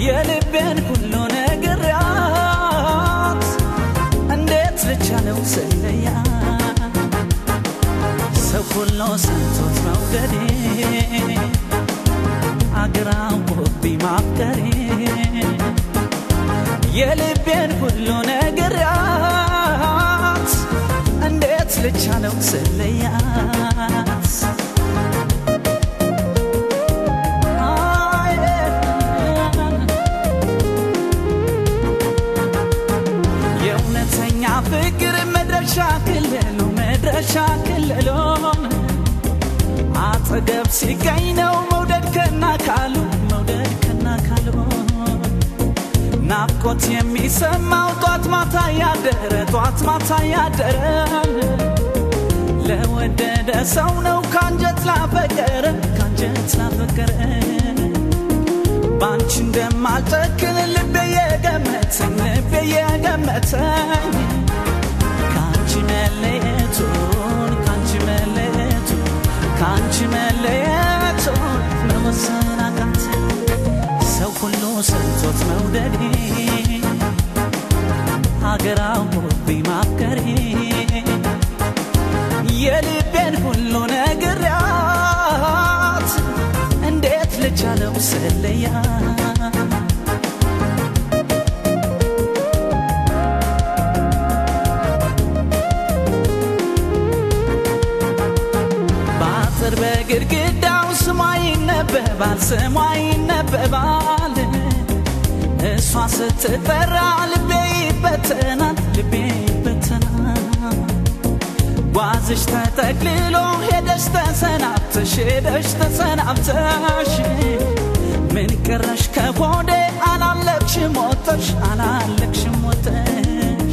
የልቤን ሁሉ ነግሬያት እንዴት ልቻለው ስለያ ሰው ሁሉ ሰምቶት መውደዴ አግራውብኝ ማፍቀሬ የልቤን ሁሉ ነግሬያት እንዴት ልቻለው ስለያት የእውነተኛ ፍቅር መድረሻ ክልሉ መድረሻ ክልሉን አጠገብ ሲገኝ ነው መውደድ ከና ካሉ መውደድ ከና ካሉ ናፍቆት የሚሰማው ጧት ማታ ያደረ ጧት ማታ ያደረ ለወደደ ሰው ነው ካንጀት ላፈቀረ ካንጀት ላፈቀረ ባንቺ እንደማልጨክን ልቤ የገመተኝ ልቤ የገመተኝ ካንቺ መለየቱን ካንቺ መለየቱን ካንቺ መለየቱን መወሰን አቃተኝ ሰው ሁሉ ሰምቶት መውደዴ ሀገር አውሮብኝ ማፍቀሬ የልቤን ሁሉ ነግሬያት እንዴት ልቻለው ስለያ በአጥር በግድግዳው ስሟ ይነበባል ስሟ ይነበባል እሷ ስትጠራ ልቤ ይበተናል ልቤ ይበተናል ጓዝሽ ተጠቅልሎ ሄደሽ ተሰናብተሽ ሄደሽ ተሰናብተሽ ምን ቀረሽ ከሆዴ አላለቅሽም ሞተሽ አላለቅሽም ሞተሽ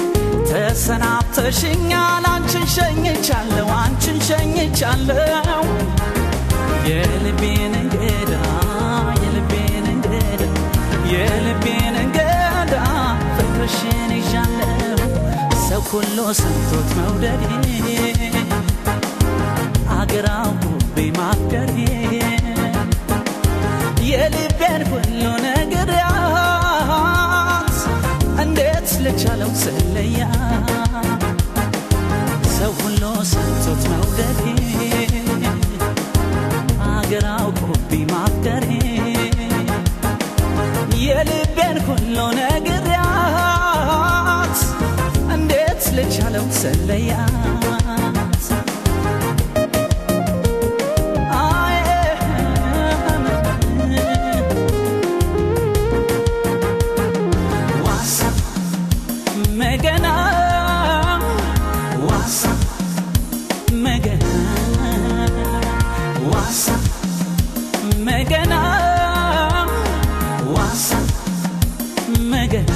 ተሰናብተሽኛል አንቺን ሸኝቻለሁ አንቺን ሸኝቻለሁ የልቤን እንግዳ የልቤን እንግዳ የልቤን እንግዳ ፍቅርሽን ይዣለሁ ሰው ሁሉ ሰምቶት መውደዴ አገር አውሮብኝ ማፍቀሬ የልቤን ሁሉ ነግሬያት እንዴት ልቻለው ስለያ ሰው ሁሉ ሰምቶት መውደዴ አገር አውሮብኝ ማፍቀሬ የልቤን ሁሉ ነግሬያት እንዴት ልቻለው ስለያት አይ ዋሳ መገና ዋሳ መገና ዋሳ መገና ዋሳ መገና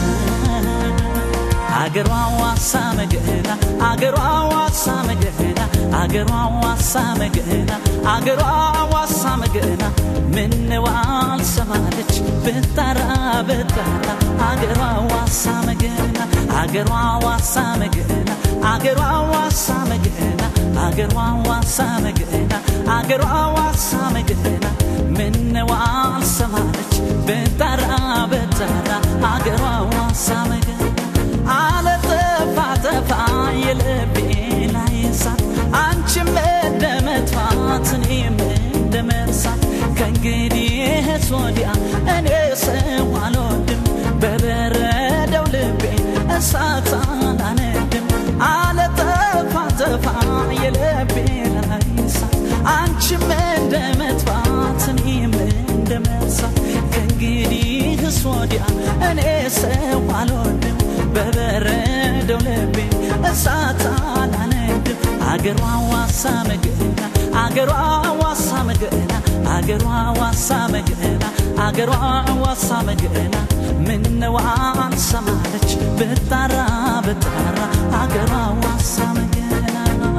አገሯ ዋሳ መገና አገሯ ዋሳ መገና አገሯ ዋሳ መገና አገሯ ዋሳ መገና ምነው አልሰማለች ብታራ ብታራ አገሯ ዋሳ መገና አገሯ ዋሳ መገና አገሯ ዋሳ መገና አገሯ ዋሳ መገና አገሯ ዋሳ መገና ምነው አልሰማለች ብታራ ብታራ አገሯ ዋሳ መገና አለጠፋ ጠፋ የልቤ ላይ እሳት አንቺም እንደ መጥፋት እኔም እንደ መርሳት ከእንግዲህስ ወዲያ እኔ ሰው አልወድም በበረደው ልቤ እሳት አላነድም አለጠፋ ጠፋ የልቤ ላይ እሳት አንቺም እንደ መጥፋት እኔም እንደ መርሳት ከእንግዲህስ ወዲያ እኔ ሰው አልወድም በበረደው ልቤ እሳት አላነድም አገሯ ዋሳ መገና አገሯ ዋሳ መገና አገሯ ዋሳ መገና አገሯ ዋሳ መገና ምነው አልሰማለች ብጣራ ብጣራ አገሯ ዋሳ መገና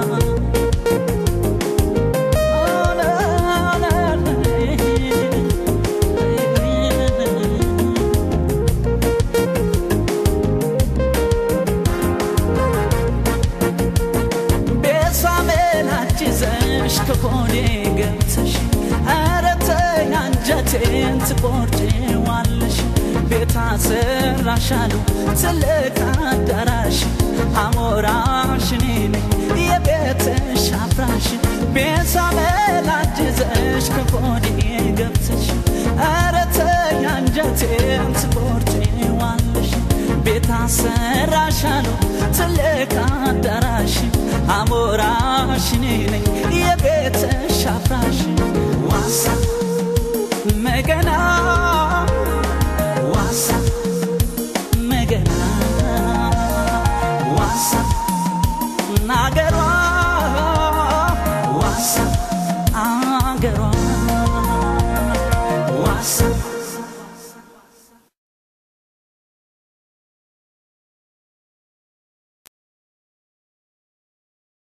ቤሳሜላች ይዘሽ ከሆዴ ገብተሽ ኧረ ተይ አንጀቴን ትቆርጪዋለሽ ሰራሻሉ ትልቅ አዳራሽ አሞራሽ እኔ ነኝ የቤትሽ አፍራሽ ቤት አመላጅዘሽ ከሆዴ ገብተሽ ኧረ ተይ አንጀቴን ትቆርጪዋለሽ ቤት አሰራሻሉ ትልቅ አዳራሽ አሞራሽ እኔ ነኝ የቤትሽ አፍራሽ ዋሳ መገና ዋሳ መገና ዋሳ ናገሯ ዋሳ አገሯ